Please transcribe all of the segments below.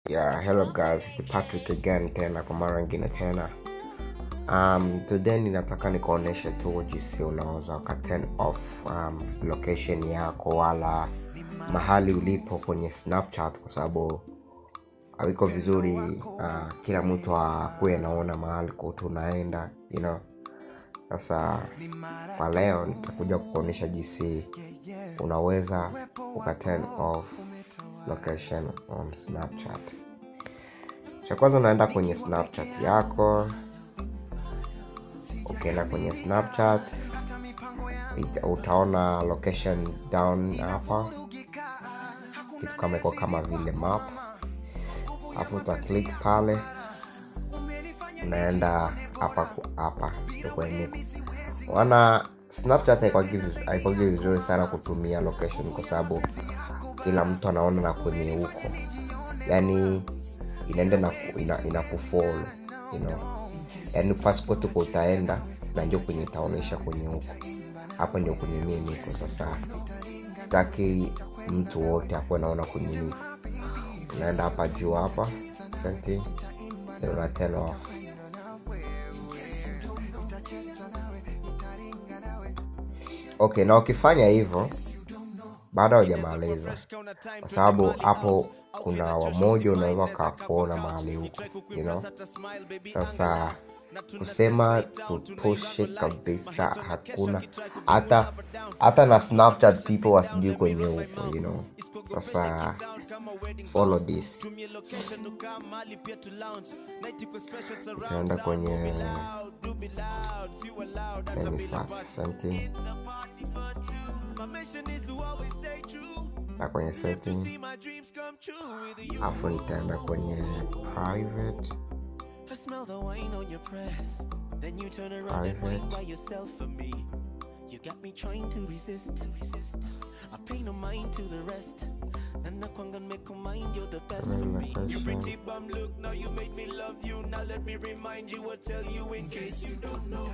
Yeah, hello guys, it's Patrick again tena kwa mara nyingine tena. Um, today ninataka nikuoneshe tu jinsi unaweza uka turn off um, location yako wala mahali ulipo kwenye Snapchat kwa sababu haviko vizuri uh, kila mtu akuwe anaona mahali kote unaenda you know. Sasa kwa leo nitakuja kukuonyesha jinsi unaweza uka turn off location on Snapchat. Cha kwanza unaenda kwenye Snapchat yako. Ukienda kwenye Snapchat ita- utaona location down hapa, kitu kama iko kama vile map, alafu uta click pale, unaenda hapa ku- hapa ndio kwenye wana Snapchat haikwagi viz- haikwagi vizuri sana kutumia location kwa sababu kila mtu anaona na kwenye huko, yani inaenda na ina, ina kufollow you know, yani fast kote kwa utaenda na ndio kwenye itaonyesha kwenye huko. Hapa ndio kwenye mimi niko sasa, sitaki mtu wote akuwe naona kwenye niko. Unaenda hapa juu hapa setting, then una turn off okay na ukifanya hivyo baada hujamaliza kwa sababu hapo kuna wamoja unaweza kakuona mahali huko you know? sasa kusema tutoshe kabisa hakuna hata hata na snapchat people wasijui kwenye huko you know? sasa follow this utaenda kwenye let me search something na kwenye setting afu nitaenda kwenye private I smell the wine on your breath. Then you turn around and Private. wine by yourself for me. You got me trying to resist, resist. I pay no mind to the rest. And I can't make a mind, you're the best for me. You pretty bum look, now you made me love you. Now let me remind you, I'll tell you in case you don't know.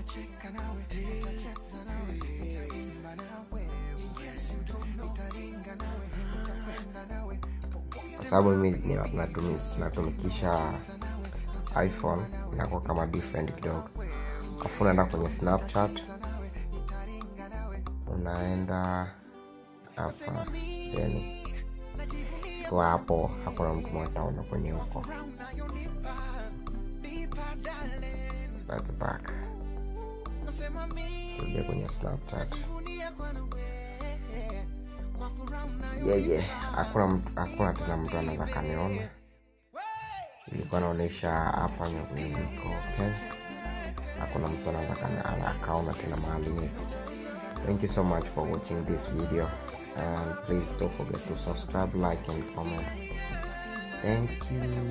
kwa sababu mimi nina- natumi- natumikisha iphone inakuwa kama different kidogo afu unaenda kwenye snapchat unaenda hapa then kwa hapo hakuna mtu mwataona kwenye huko That's back tuja kwenye snapchat yeah, yeah. hakuna mtu hakuna tena mtu anaweza kaniona ilikuwa naonyesha hapa niko tense hakuna mtu anaweza kani- ana- akaona tena mahali niko thank you so much for watching this video and please don't forget to subscribe like and comment thank you